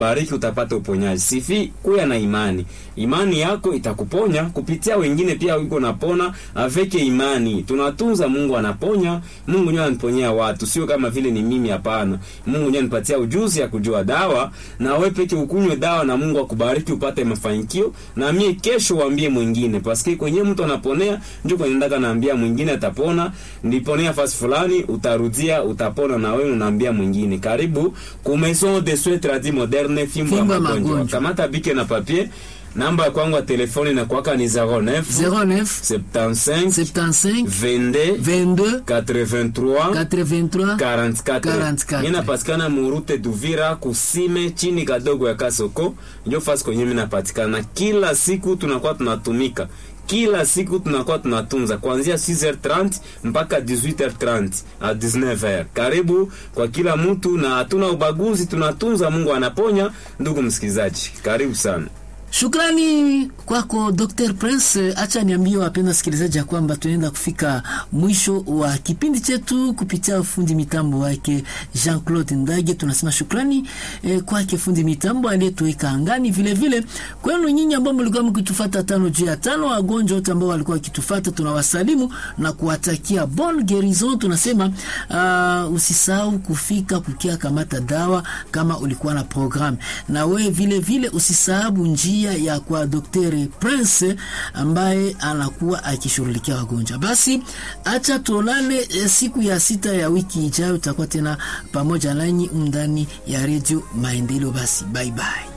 bariki utapata uponyaji. Sifi kuya na imani, imani yako itakuponya kupitia wengine pia wiko napona aveke imani. Tunatunza, Mungu anaponya, Mungu ndiye anaponyea watu, sio kama vile ni mimi. Hapana, Mungu ndiye anipatia ujuzi ya kujua dawa, na wewe peke ukunywe dawa na Mungu akubariki upate mafanikio, na mie kesho waambie mwingine, paske kwenye mtu anaponea ndio kwenye ndaka naambia mwingine atapona, niponea fasi fulani, utarudia utapona, na wewe unaambia mwingine. Karibu ku Maison de Soins Tradis Moderne, fimbo ya Fimbo ya magonjwa. magonjwa. Kamata bike na papier, namba ya kwangu ya telefoni na kwaka ni 09 09 75 75 22 22 83 83 44 44. Mimi napatikana murute Duvira kusime chini kadogo ya Kasoko, ndio fasi kwenye mimi napatikana. Kila siku tunakuwa tunatumika, kila siku tunakuwa tunatunza kuanzia 6h30 mpaka 18h30 a 19h. Karibu kwa kila mtu na hatuna ubaguzi, tunatunza, Mungu anaponya. Ndugu msikilizaji, karibu sana. Shukrani kwako Dr. Prince. Acha niambie wapenda wasikilizaji ya kwamba tunaenda kufika mwisho wa kipindi chetu kupitia fundi mitambo wake Jean-Claude Ndage. Tunasema shukrani eh, kwake fundi mitambo aliyetuweka angani, vile vile kwenu nyinyi ambao mlikuwa mkitufuata tano juu ya tano, wagonjwa wote ambao walikuwa wakitufuata, tunawasalimu na kuwatakia bon guerison. Tunasema uh, usisahau kufika kukia kamata dawa kama ulikuwa na programu, na wewe vile vile usisahau njia ya kwa Daktari Prince ambaye anakuwa akishughulikia wagonjwa. Basi acha tuonane eh, siku ya sita ya wiki ijayo, tutakuwa tena pamoja nanyi ndani ya redio Maendeleo. Basi bye bye.